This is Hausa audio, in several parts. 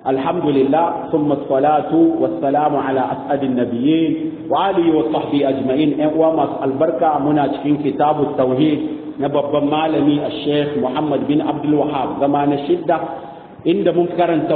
الحمد لله ثم الصلاة والسلام على أسعد النبيين وآله وصحبه أجمعين وما البركة مناشكين كتاب التوحيد نبب مالمي الشيخ محمد بن عبد الوهاب زمان الشدة inda mun karanta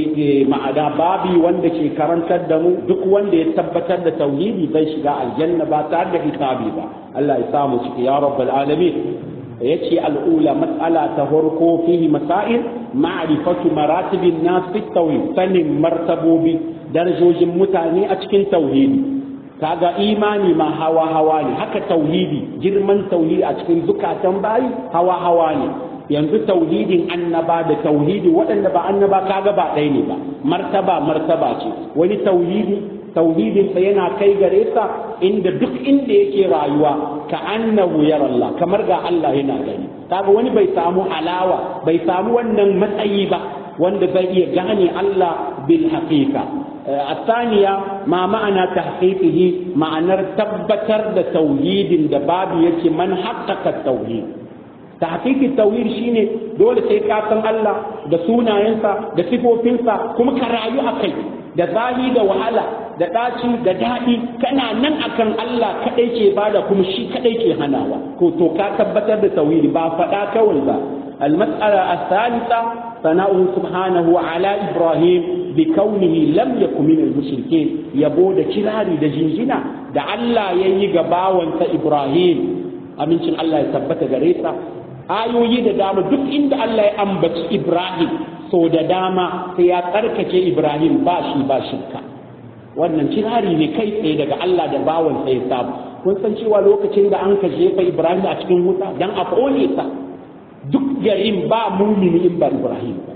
ma'ana babi wanda ke karantar da mu duk wanda ya tabbatar da tauhidi zai shiga aljanna ba tare da hisabi ba Allah ya samu ciki ya rabbal alamin yace al'ula mas'ala ta farko fihi masail ma'rifatu maratibin nas fi tauhid sanin martabobi darajojin mutane a cikin tauhidi kaga imani ma hawa hawa ne haka tauhidi girman tauhidi a cikin zukatan bayi hawa hawa ne yanzu tauhidin annaba da tauhidi waɗanda ba annaba kaga ba ɗaya ne ba martaba martaba ce wani tauhidi tauhidin sa yana kai gare sa inda duk inda yake rayuwa ka annahu yara Allah kamar ga Allah yana gani kaga wani bai samu alawa bai samu wannan matsayi ba wanda zai iya gane Allah bil haqiqa الثانية ما معنى تحقيقه معنى تبتر da tauhidin da babu yake man haqqaqa tauhid tahqiqi tawhid shine dole sai ka san Allah da sunayensa da sifofinsa kuma ka rayu akai da zahi da wahala da daci da dadi kana nan akan Allah kadai ke bada kuma shi kadai ke hanawa ko to ka tabbatar da tauhidi ba fada kawai ba المسألة الثالثة ثناؤه سبحانه على إبراهيم بكونه لم يكن من المشركين يبود كلاري دا جنجنا دا الله ييغا باوانت إبراهيم أمين الله يثبت غريسا ayoyi da dama duk inda Allah ya ambaci Ibrahim so da dama sai ya tsarkake Ibrahim ba shi ba shirka wannan kirari ne kai tsaye daga Allah da bawan sai samu kun san cewa lokacin da an ka jefa Ibrahim a cikin wuta dan a kone sa duk garin ba mumini in ba Ibrahim ba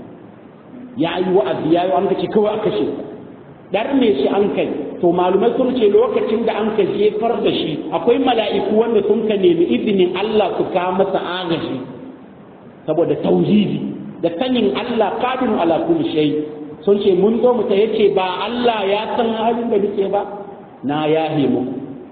ya yi wa'azi ya yi an kace kawai aka shi dar me shi an kai to malumai sun ce lokacin da an ka jefar da shi akwai mala'iku wanda sun ka nemi izinin Allah su ka masa agaji saboda tauhidi da sanin Allah qadirun ala kulli shay sun ce mun zo mu ta yace ba Allah ya san halin da nake ba na yahe muku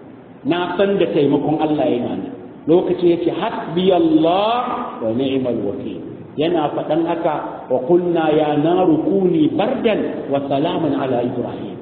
na san da taimakon Allah yana nan lokacin yace hasbi Allah wa ni'mal wakil yana faɗan haka wa kunna ya naru kuni bardan wa salaman ala ibrahim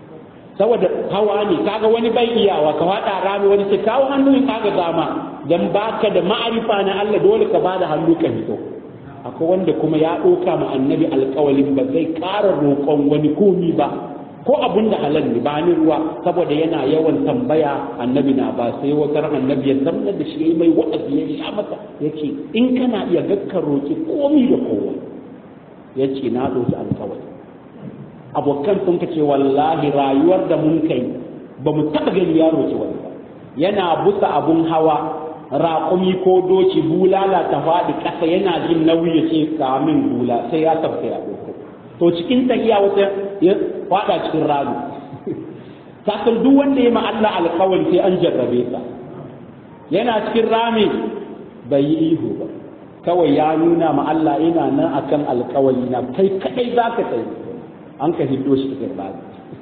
saboda hawa ne kaga wani bai iyawa ka faɗa rami wani sai kawo hannu kaga dama dan baka da ma'arifa na Allah dole ka bada hannu ka fito akwai wanda kuma ya ɗauka ma annabi alƙawalin ba zai ƙara roƙon wani komi ba ko abun da halal ne ba ni ruwa saboda yana yawan tambaya annabi na ba sai wata ran annabi ya zama da shi yayi mai wa'azi ya sha masa yace in kana iya gakka roki komi da kowa yace na ɗauki alƙawari abokan sun ce wallahi rayuwar da mun kai ba mu taɓa gani ya roki wani ba yana busa abun hawa raƙumi ko doki bulala ta faɗi ƙasa yana jin nauyi ya ce kamin bula sai ya tafi ya ɗauko to cikin tahiya wata ya faɗa cikin rami kasan duk wanda ya ma Allah alƙawari sai an jarrabe sa yana cikin rami bai yi ihu ba kawai ya nuna ma Allah ina nan akan alƙawari na kai kadai za ka tsaye an ka hiddo shi cikin rami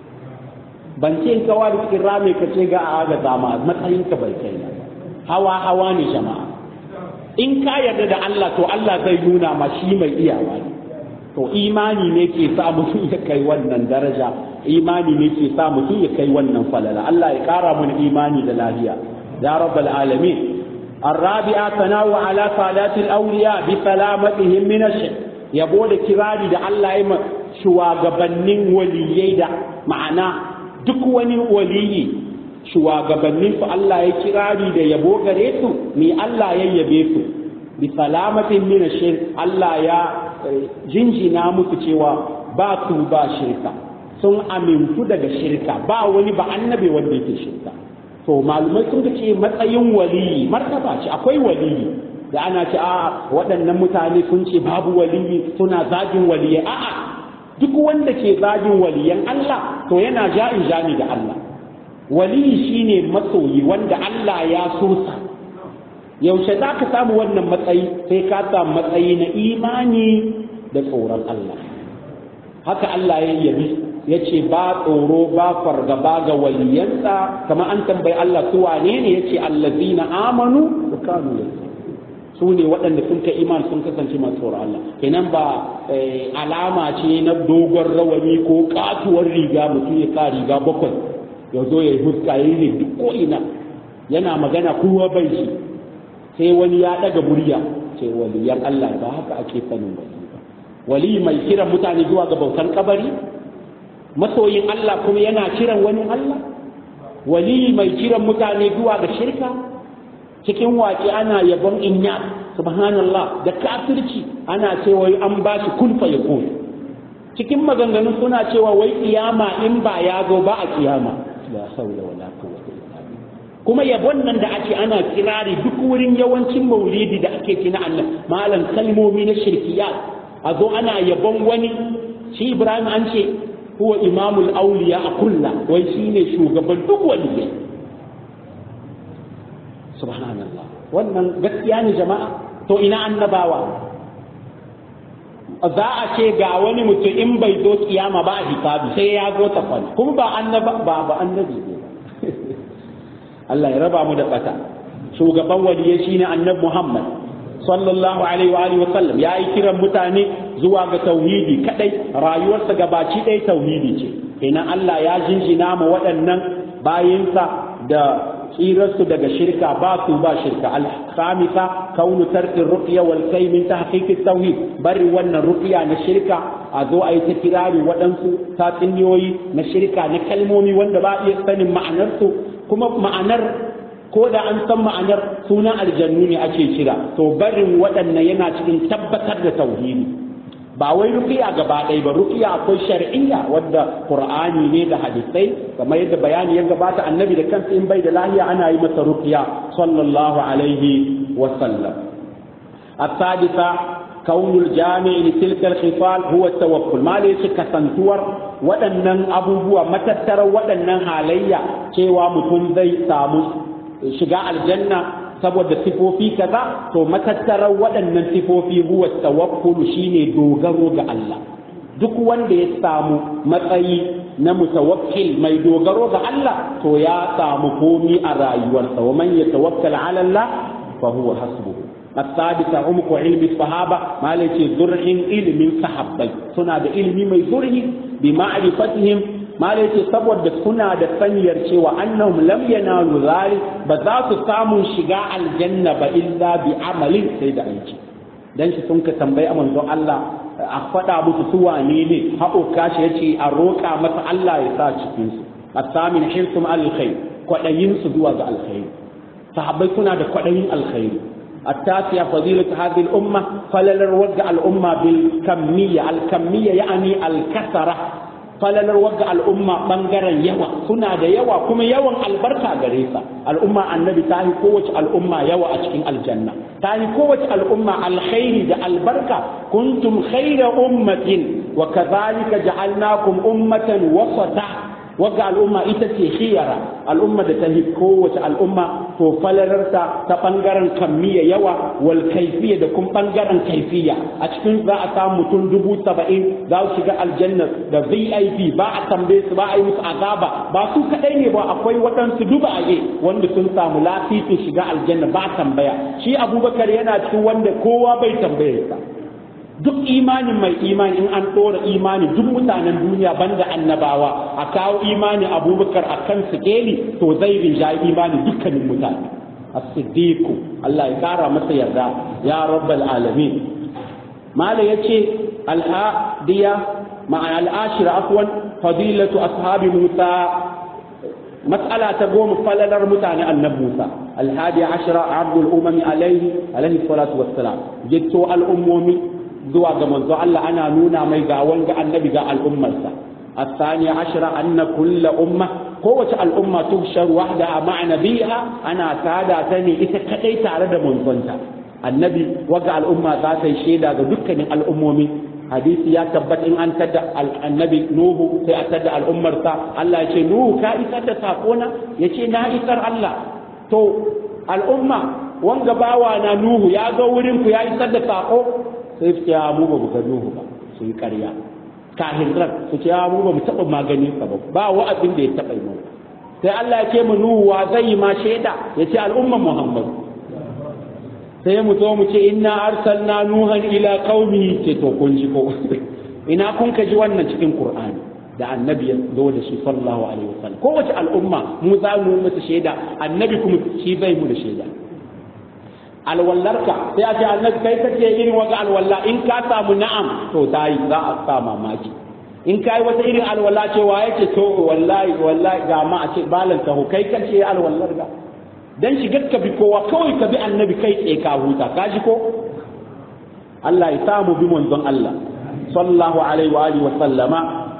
ban ce in kawa da cikin rami ka ce ga a ga zama matsayin ka bai kai hawa hawa ne jama'a in ka yarda da Allah to Allah zai nuna ma shi mai iyawa ne to imani ne ke sa mutum ya kai wannan daraja imani ne ke sa mutum ya kai wannan falala Allah ya kara mun imani da lafiya ya rabbal alamin الرابعة ثناء على صلاة الأولياء بسلامتهم من الشرك yabo da kirari da Allah ya shugabannin waliyai da ma'ana duk wani waliyi shugabannin su Allah ya kirari da yabo gare su ni Allah ya yabe su bi salamatin min shirk Allah ya jinjina musu cewa ba su ba shirka sun amintu daga shirka ba wani ba annabi wanda yake shirka to malumai sun ce matsayin waliyi martaba ce akwai waliyi da ana ce a waɗannan mutane sun ce babu waliyi suna zagin waliyi a'a duk wanda ke zagin waliyan Allah to yana ja'in jami da Allah waliyi shine masoyi wanda Allah ya so sa yaushe za ka samu wannan matsayi sai ka samu matsayi na imani da tsoron Allah haka Allah ya yabi ya ce ba tsoro ba fargaba ga waliyansa kamar an tambayi Allah su wane ne ya ce allazina amanu wa kanu su ne waɗanda sun kai iman sun kasance masu tsoron Allah kenan ba alama ce na dogon rawani ko katuwar riga mutum ya sa riga bakwai ya zo ya yi huska ya yi duk ko ina yana magana kowa bai shi sai wani ya ɗaga murya ce waliyan Allah ba haka ake sanin wali ba wali mai kiran mutane zuwa ga bautan kabari masoyin Allah kuma yana kiran wani Allah wali mai kiran mutane zuwa ga shirka cikin waƙe ana yabon inya subhanallah da kafirci ana cewa an ba shi kun fa yakun cikin maganganun suna cewa wai kiyama in ba ya zo ba a kiyama la haula wala quwwata illa billah kuma yabon nan da ake ana kirari duk wurin yawancin maulidi da ake kina annan malam kalmomi na shirkiyat a zo ana yabon wani shi Ibrahim an ce huwa imamul auliya a kulla wai shine shugaban duk waliyai subhanallah wannan gaskiya ne jama'a to ina annabawa za a ce ga wani mutum in bai zo kiyama ba a hisabi sai ya zo ta kwana kuma ba annaba ba ba annabi ne Allah ya raba mu da bata shugaban waliyai shine annabi Muhammad sallallahu alaihi wa alihi wa sallam ya yi kiran mutane zuwa ga tauhidi kadai rayuwarsa gabaci ɗaya tauhidi ce kenan Allah ya jinjina ma waɗannan bayinsa da tsirarsu daga shirka ba su ba shirka al-khamisa kaunu tarkin ruqya wal kai min tahqiqi tauhid bari wannan ruqya na shirka a zo a yi ta kirari waɗansu tatsuniyoyi na shirka na kalmomi wanda ba iya sanin ma'anarsu kuma ma'anar ko da an san ma'anar sunan aljannu ne ake kira to barin waɗannan yana cikin tabbatar da tauhidi ba wai ruqiya gaba ɗaya ba ruqiya akwai shar'iyya wadda qur'ani ne da hadisai kamar yadda bayani ya gabata annabi da kansa in bai da lahiya ana yi masa ruqiya sallallahu alaihi wa sallam السادسة كون الجامع لتلك الخصال هو التوكل ما ليش كسنتور waɗannan abubuwa matattarar waɗannan halayya cewa mutum zai samu shiga aljanna saboda sifofi kaza to matattarar waɗannan sifofi huwa tawakkulu shine dogaro ga Allah duk wanda ya samu matsayi na mutawakkil mai dogaro ga Allah to ya samu komi a rayuwarsa wa man yatawakkal ala Allah fa huwa hasbuhu الثالثة عمق علم الصحابة ما ليس زرع علم صحابي سنة علم من زرع بمعرفتهم ما ليس سبب سنة سنير شوى أنهم لم ينالوا ذلك بذات ساموا شجاع الجنة إلا بعمل سيد أيجي dan shi sun ka tambayi a manzon Allah a faɗa musu su wane ne haƙo kashi yace a roƙa masa Allah ya sa cikin su asamin hirsum alkhair kwaɗayin su zuwa ga alkhairi sahabbai suna da kwaɗayin alkhairi التاسعة فضيلة هذه الأمة فلل وقع الأمة بالكمية الكمية يعني الكثرة فلل وقع الأمة بنجرا يوا سنة دا يوا كما يوا البركة غريسة الأمة النبي تاهي قوة الأمة يوا أشكين الجنة تاهي قوة الأمة الخير دا البركة كنتم خير أمة وكذلك جعلناكم أمة وسطا wagga al'umma ita ce khiyara al'umma da ta hi kowace al'umma to falararta ta bangaren kammiya yawa wal kaifiya da kuma bangaren kaifiya a cikin za a samu mutum dubu saba'in za su shiga aljanna da vip ba a tambaye su ba a yi musu azaba ba su kadai ne ba akwai waɗansu dubaye wanda sun samu lafifin shiga aljanna ba tambaya shi abubakar yana cikin wanda kowa bai tambaye sa duk imanin mai imani in an ɗora imani duk mutanen duniya banda annabawa a kawo imani abubakar a kan sikeli to zai rinjayi imani dukkanin mutane as-siddiqu Allah ya kara masa yarda ya rabbal alamin mala yace al-hadiya ma'a al-ashira afwan fadilatu ashabi musa مسألة تقوم فللر متعني النبي موسى الحادي عشر عبد الأمم عليه عليه الصلاة والسلام جدت الأمم zuwa ga manzo Allah ana nuna mai ga wanga annabi ga al'ummarsa الثاني عشر أن كل أمة قوة الأمة تبشر وحدها مع نبيها أنا سادة ثاني إذا كتيت على منظنتا النبي وقع الأمة ذات الشيء دكا الأمومي حديث يا تبت إن أن تدع النبي نوح سيأتدع الأمة الله يشي نوح كائسة تساقونا يشي نائسر الله تو الأمة wanga bawa na Nuhu ya zo wurin ku ya isar da sako sai su ce mu ba mu ga Nuhu ba su yi ƙarya kahirar su ce mu ba mu taɓa maganin sa ba ba wa'azin da ya taɓa yi sai Allah ya ce mu Nuhu wa zai yi ma shaida ya ce al'umma Muhammad sai mu zo mu ce inna arsalna nuhan ila qaumihi ce to kun ji ko ina kun ka ji wannan cikin qur'ani da annabi ya zo da shi sallallahu alaihi wasallam kowace al'umma mu za mu mata shaida annabi kuma shi bai mu da shaida alwallarka sai a ce annabi kai kace irin wata alwalla in ka samu na'am to tayi za a sa mamaki in ka yi wata irin alwala cewa yake to wallahi wallahi ga ma a ce balanta ho kai kace alwallar ga dan shigar ka bi kowa kawai ka bi annabi kai tsaye ka huta ka ji ko Allah ya samu bi manzon Allah sallallahu alaihi wa alihi wa sallama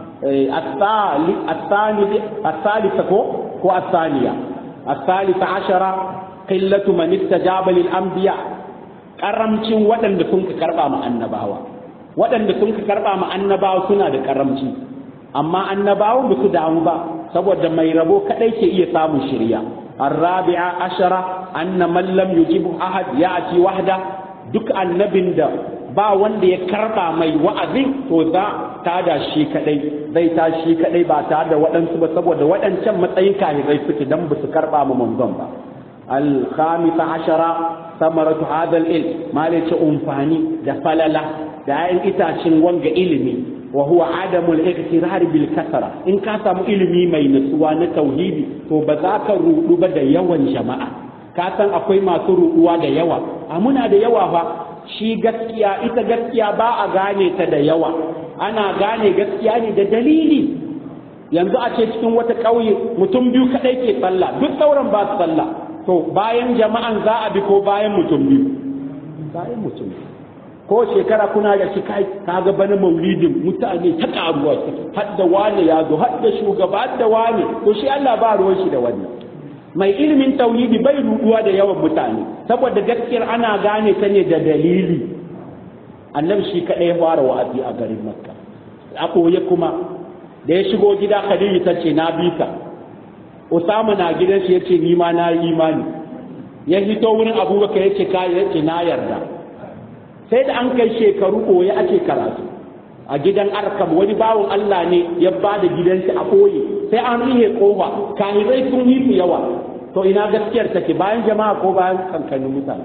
الثالث الثاني الثالثة كو الثانية الثالثة عشرة قلة من استجاب للأنبياء karamcin waɗanda sun ka karɓa ma annabawa waɗanda sun ka karɓa ma annabawa suna da karamci amma annabawan ba su damu ba saboda mai rabo kaɗai ke iya samun shirya الرابعة عشرة أن من لم يجيب أحد يأتي وحده duk annabin da ba wanda ya karba mai wa'azin to za ta da shi kadai zai ta shi kadai ba tare da waɗansu ba saboda waɗancan matsayin kahirai suke dan ba su karba ma manzon ba al-khamisa ashara samaratu hadha al-ilm ma ce umfani da falala da ayin itacin wanga ilimi wa huwa adamul iqtirar bil kasara in ka samu ilimi mai nutsuwa na tauhidi to ba za ka rudu ba da yawan jama'a ka san akwai masu ruduwa da yawa a muna da yawa fa shi gaskiya ita gaskiya ba a gane ta da yawa ana gane gaskiya ne da dalili yanzu a ce cikin wata ƙauye mutum biyu kaɗai ke sallah duk sauran ba su sallah to bayan jama'an za a bi ko bayan mutum biyu bayan mutum biyu ko shekara kuna da shi kai kaga bana maulidin mutane ta karuwa suke har da wane ya zo har da shugaba har da wane to shi Allah ba ruwan shi da wannan mai ilimin tauhidi bai ruduwa da yawan mutane saboda gaskiyar ana gane ta ne da dalili annabi shi kaɗai ya fara wa'azi a garin makka a ɓoye kuma da ya shigo gida khadija ta ce na bi ka usama na gidan shi ya ce ni ma na yi imani ya hito wurin abubakar ya ce ka ya ce na yarda sai da an kai shekaru ɓoye ake karatu a gidan arkam wani bawan Allah ne ya ba da gidansa a ɓoye sai an rihe kofa kahirai sun yi su yawa to ina gaskiyar take bayan jama'a ko bayan kankanin mutane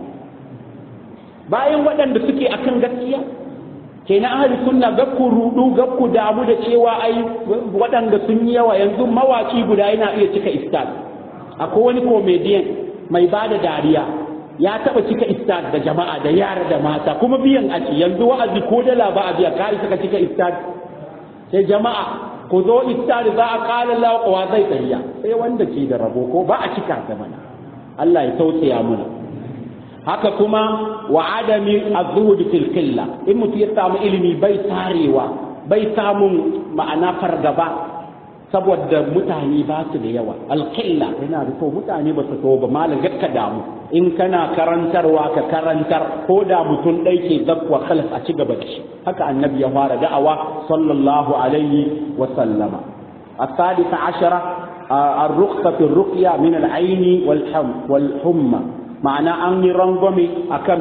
bayan waɗanda suke akan gaskiya kenan ahli sunna ga ku rudu ga ku damu da cewa ai waɗanda sun yi yawa yanzu mawaki guda yana iya cika istad akwai wani comedian mai ba da dariya ya taba cika istad da jama'a da yara da mata kuma biyan ake yanzu wa'azi ko dala ba a biya ka isa ka cika istad sai jama'a ku zo istad za a kala lawa zai tsariya sai wanda ke da rabo ko ba a cika ta mana Allah ya tausaya mana haka kuma wa adami az-zuhud fil qilla in mutum ya samu ilimi bai tarewa bai samun ma'ana fargaba saboda mutane ba su da yawa alƙilla yana da to mutane ba su to ba malam ka damu in kana karantarwa ka karantar ko da mutum ɗai ke zakwa khalas a ci gaba da shi haka annabi ya fara da'awa sallallahu alaihi wa sallama السادسة عشرة الرخصة في الرقية من العين والحم والحمى معنى أني رنظمي أكم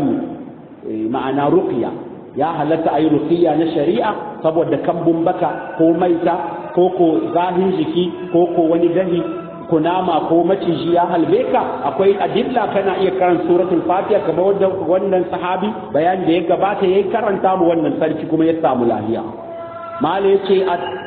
معنى رقية ya halatta a yi rukiya na shari'a saboda kambun baka ko maita ko ko zahin jiki ko ko wani dahi kunama ko maciji ya halbe ka akwai adilla kana iya karan suratul fatiha kamar wanda wannan sahabi bayan da ya gabata yayi karanta mu wannan sarki kuma ya samu lafiya mala yace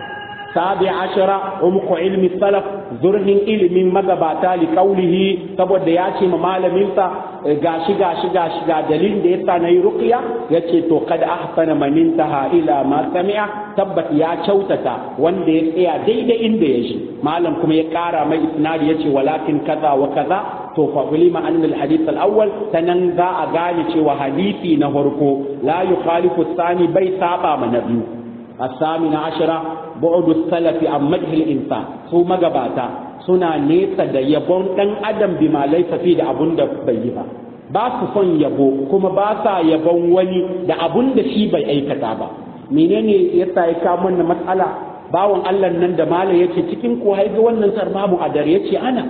sabi ashara umku ilmi salaf zurhin ilimin magabata li kaulihi saboda ya ce ma malaminsa gashi gashi gashi ga dalilin da yasa nayi ruqya yace to kad ahsana man intaha ila ma sami'a tabbat ya kyautata wanda ya tsaya daidai inda ya shi malam kuma ya kara mai isnadi yace walakin kaza wa kaza to fa ulima an al hadith al awwal sanan za a gane cewa hadisi na farko la yukhalifu thani bai saba ma na biyu الثامن عشرة بعد السلف عن مدح الإنسان su magabata suna nesa da yabon ɗan adam bi ma laifa fi da abun da bai yi ba ba su son yabo kuma ba sa yabon wani da abun da shi bai aikata ba menene yasa ya kawo wannan matsala bawan Allah nan da mala yace cikin ko haifi wannan sarmamu a dare yace ana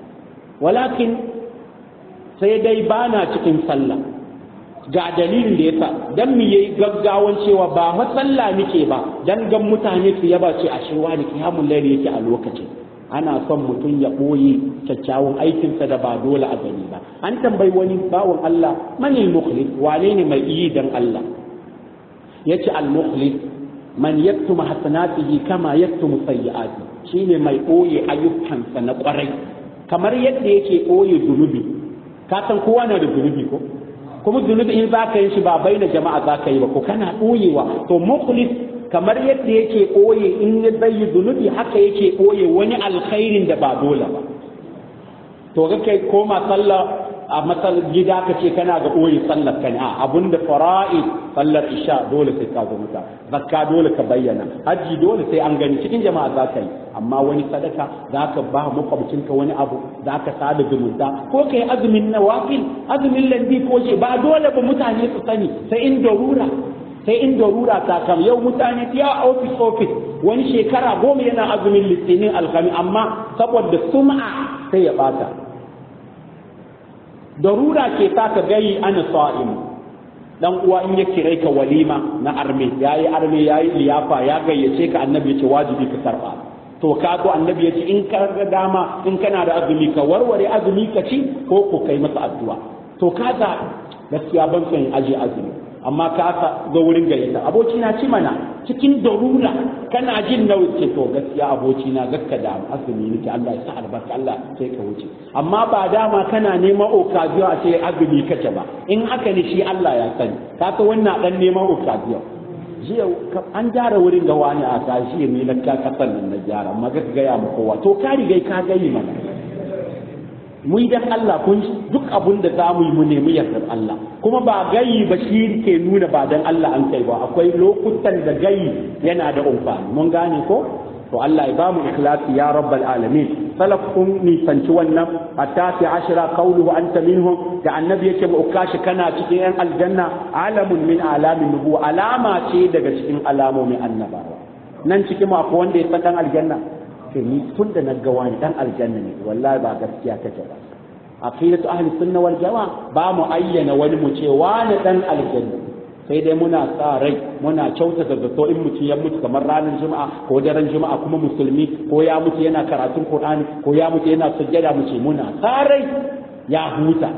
walakin sai dai bana cikin sallah ga dalilin da yasa dan mu yayi gaggawan cewa ba fa sallah nake ba dan gan mutane su yaba ce a shewa da kiyamul layli yake a lokacin ana son mutum ya ɓoye kyakkyawan aikinsa da ba dole a gani ba an tambayi wani bawan Allah manil mukhlis wane ne mai yi dan Allah yace al mukhlis man yaktumu hasanatihi kama yaktumu sayyi'ati shine mai ɓoye ayyukansa na ƙwarai kamar yadda yake ɓoye zunubi ka san kowa na da zunubi ko kuma zunubi in za ka yi shi ba bai na jama'a za ka yi ba ko kana ɓoyewa to mukhlis kamar yadda yake ɓoye in ya zai zunubi haka yake ɓoye wani alkhairin da ba dole ba to ga kai koma sallah a matsal gida ka ce kana ga ɓoye sallar ka ne a abinda fara'i sallar isha dole sai ka zo mata zakka dole ka bayyana hajji dole sai an gani cikin jama'a za ka yi amma wani sadaka za ka ba makwabcinka wani abu za ka sada zumunta ko ka yi azumin nawafil azumin landi ko ce ba dole ba mutane su sani sai in darura sai in darura ta kam yau mutane ya ofis ofis wani shekara goma yana azumin litinin alhami amma saboda sum'a sai ya bata darura ke ta ka gayi ana sa'im dan uwa in ya kire ka walima na arme yayi arme yayi liyafa ya gayyace ka annabi ya ce wajibi ka karba to ka ko annabi ya ce in ka ga dama in kana da azumi ka warware azumi ka ci ko ko kai masa addu'a to ka za gaskiya ban son aje azumi amma ka aka zo wurin gayyata aboki na ci mana cikin darura kana jin nauyi ce to gaskiya aboki na gakka da azumi nake Allah ya sa albarka Allah sai ka wuce amma ba dama kana neman occasion a ce azumi kace ba in haka ne shi Allah ya sani ka ka wannan dan neman occasion jiya an gyara wurin ga wani a tashi ne na ka kasan nan na gyara amma ga gaya mu kowa to ka rigai ka gani mana mu yi dan Allah kun duk abun da za mu yi mu nemi yardar Allah kuma ba gayi ba shi ke nuna ba dan Allah an kai ba akwai lokutan da gayi yana da umfani mun gane ko to Allah ya ba mu ikhlasi ya rabbal alamin salaf kun nisanci wannan hatta fi ashira qawluhu anta minhum da annabi yake mu ukashi kana cikin yan aljanna alamun min alamin nubu alama ce daga cikin alamomin annabawa nan cikin mu akwai wanda ya san dan aljanna ce ni tun da na ga wani dan aljanna ne wallahi ba gaskiya take ba aqidatu ahli sunna wal jamaa ba mu ayyana wani mu ce wani dan aljanna sai dai muna sa rai muna kyautata zato in mutum ya mutu kamar ranar juma'a ko daren juma'a kuma musulmi ko ya mutu yana karatun qur'ani ko ya mutu yana sujjada mu ce muna sa rai ya huta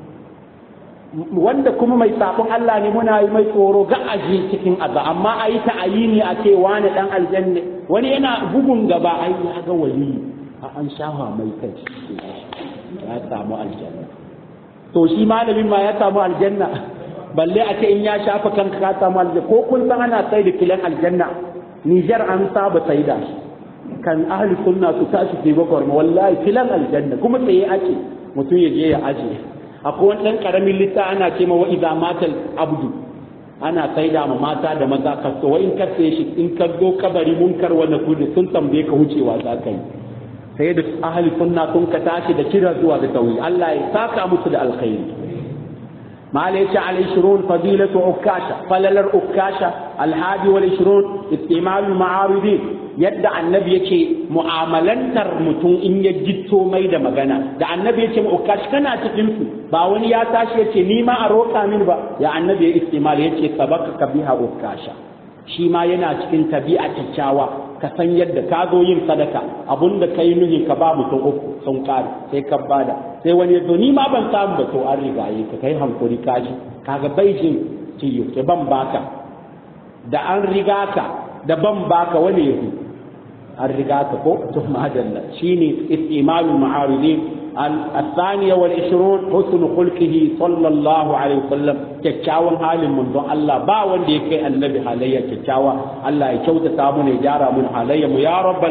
wanda kuma mai sabon Allah ne muna yi mai tsoro ga aji cikin azza amma a yi ta'ayini a ce wani dan aljanna wani yana bugun gaba ai ya ga wali a an shafa mai kai ya samu aljanna to shi malamin ma ya samu aljanna balle a ce in ya shafa kanka ka samu aljanna ko kun san ana sai da kilan aljanna Nijar an saba sai da shi kan ahli sunna su tashi su bakwar wallahi kilan aljanna kuma tsaye ake mutum ya je ya aje akwai wani ɗan ƙaramin litta ana ce ma wa iza matal abdu ana saida ma mata da maza ka so wa in ka sai shi in ka zo kabari munkar wanda kudu sun tambaye ka wucewa za ka yi sai da ahli sunna sun ka tashi da kira zuwa ga tauhid Allah ya saka musu da alkhairi مال على العشرون فضيلة عكاشة فلل عكاشة الحادي والعشرون استعمال المعارضين yadda annabi yake mu'amalantar mutum in ya jitto mai da magana da annabi yake mu ukash kana cikin su ba wani ya tashi yace ni ma a roka min ba ya annabi ya istimal yace sabaka kabiha ukasha shi ma yana cikin tabi'a kyakkyawa ka san yadda ka zo yin sadaka abunda kai nuhi ka ba mutum uku sun kare sai ka bada sai wani ya zo ni ma ban samu ba to an rigaye ka kai hankuri kaji kaga baijin ciyo ke ban baka da an riga ka da ban baka wani yahu an riga ka ko to madalla shine istimalul ma'aridin الثانية والعشرون حسن خلقه صلى الله عليه وسلم kyakkyawan halin manzon Allah ba wanda ya kai annabi halayya kyakkyawa Allah ya kyautata mu ne gyara mun halayya mu ya rabbal